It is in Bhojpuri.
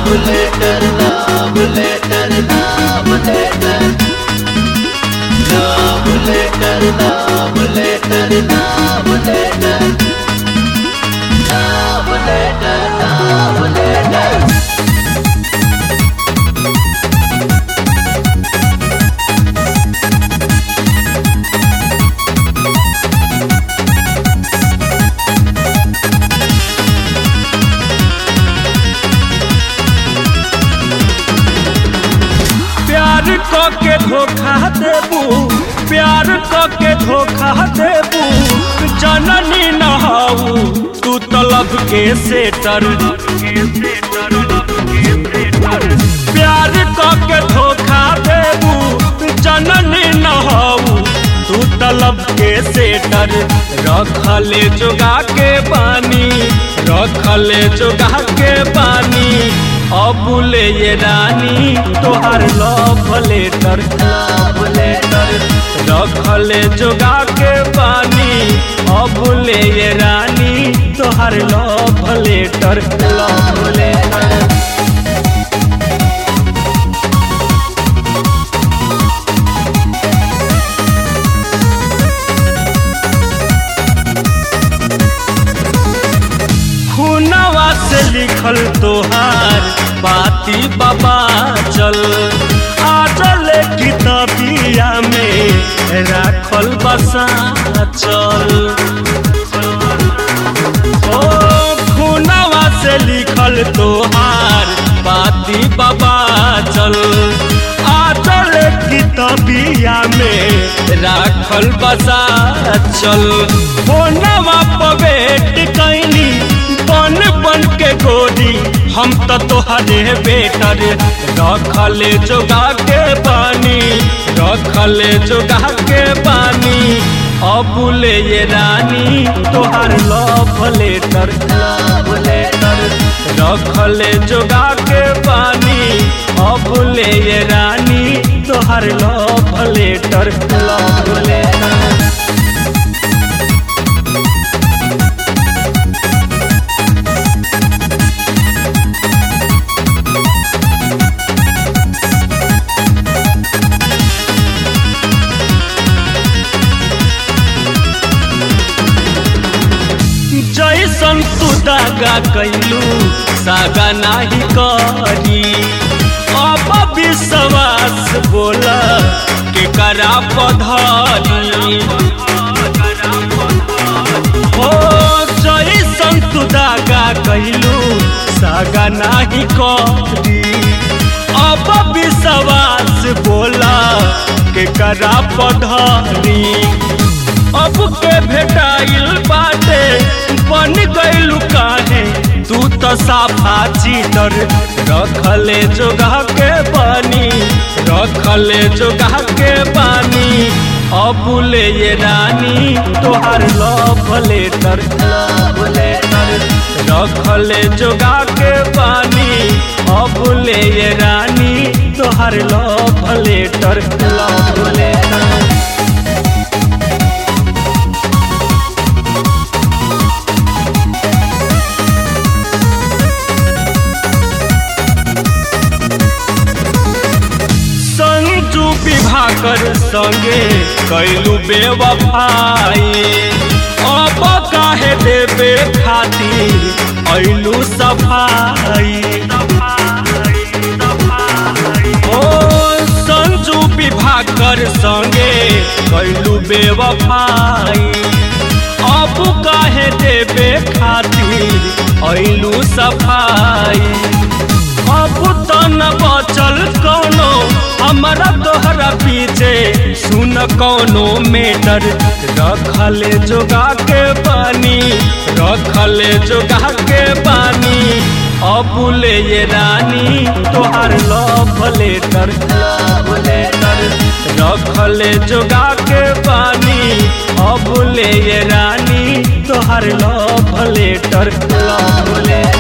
love letter, love letter, love letter. Love letter, love letter, love letter. Love letter, love letter. प्यार क के धोखा देबू प्यार क के धोखा देबू जननी नहाऊ तू तलब के सेटर प्यार क के धोखा देबू जननी नहाऊ तू तलब के सेटर रखले जोगा के पानी रखले जोगा के पानी अबुले ये रानी तोहार लव लेटर लव लेटर रखले जोगा के पानी अबुले ये रानी तोहार लव लेटर लव लेटर खुनवा से लिखल तोहार बाती बाबा चल आजल किताबिया में राखल बसा चल ओ खुनवा से लिखल तोहार बाती बाबा चल आजल किताबिया में राखल बसा चल फोनवा पवेट कैनी बन बन के गोरी हम तो तोहरे बेटर रखले जोगा के पानी रखले जोगा के पानी अबुले ये रानी तोहार लव लेटर लव लेटर रखले जोगा के पानी अबुले ये रानी तोहार लव लेटर लव लेटर जैसन तू दागा कैलू सागा नाही करी अब विश्वास बोला के करा पधरी हो जैसन तू दागा कैलू सागा नाही करी अब विश्वास बोला के करा पधरी अब के भेटाइल बाटे बन गइलू काहे तू तो साफा चीटर रखले जोगा के पानी रखले जोगा के पानी अबुले ये रानी तोहार लव लेटर लव लेटर रखले जोगा के पानी अबुले ये रानी तोहार love letter love letter Sanju Vibhakar संगे कैलू बेवफाई अब काहे देवे खातिर ऐलू सफाई ओ संजू विभाकर संगे कैलू बेवफाई अब काहे देवे खातिर ऐलू सफाई अब तो न बचल कोनो हमारा तोहरा पीछे सुन कोनो मेटर रखले जोगा के पानी रखले जोगा के पानी अबुले ये रानी तोहार लव लेटर लव लेटर रखले जोगा के पानी अबुले ये रानी तोहार लव लेटर लव लेटर